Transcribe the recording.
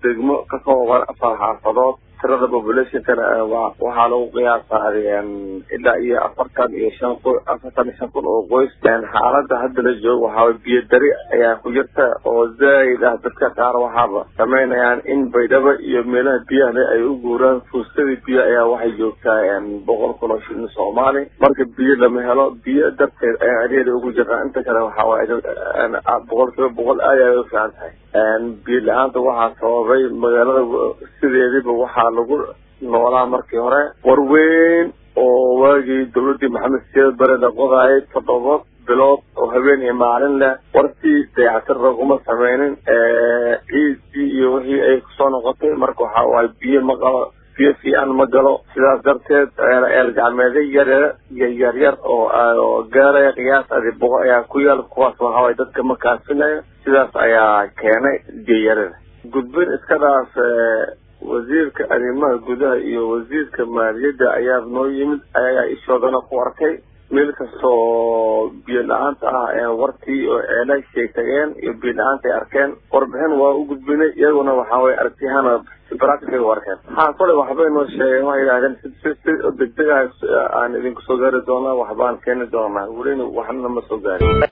degmo ka kooban afar xaafadood tirada populationkana waxaa lagu qiyaasaday ilaa iyo afartan iyo shan qo afartan iyo shan kun oo qoys xaalada hadda la joogo waxaa biyo dari ayaa ku jirta oo zaaid ah dadka qaar waxaaba samaynayaan in baydhabo iyo meelaha biyaha ay u guuraan fuustadii biyo ayaa waxay joogtaa boqol kun oo shilin soomaali marka biyo lama helo biyo darteed ayaa adeeda ugu jirtaa inta kale waxaa waaye boqol kiiba boqol aad ay u fiican tahay biyo la-aanta waxaa sababay magaalada sideediiba waxaa lagu noolaa markii hore warweyn oo waagii dawladdii maxamed siyaad bare la qodaayay toddoba bilood oo habeen iyo maalin leh wartii dayactir laguma sameynin ciidii iyo wixii ay kusoo noqotay marka waxaa waaye biyo ma qabo biyo fiican ma galo sidaas darteed eel gacmeedyo yar yaryar oo gaaraya qiyaas adi boqo ayaa ku yaal kuwaas waxaa waye dadka ma kaafinayo sidaas ayaa keenay biyayarada gudbin iska dhaaf wasiirka arrimaha gudaha iyo wasiirka maaliyadda ayaa noo yimid ayagaa ishoodana ku arkay meel kastoo biyo la-aanta ah wartii oo ceelashay tageen iyo biyo la-aanta ay arkeen warbixin waa u gudbinay iyaguna waxaa waye aragtiyahana practical u arkeen haa kole waxbay noo sheegeen waxay yidhahdeen si si degdeg ah aan idinku soo gaari doonaa waxbaan keeni doonaa welina waxna ma soo gaarin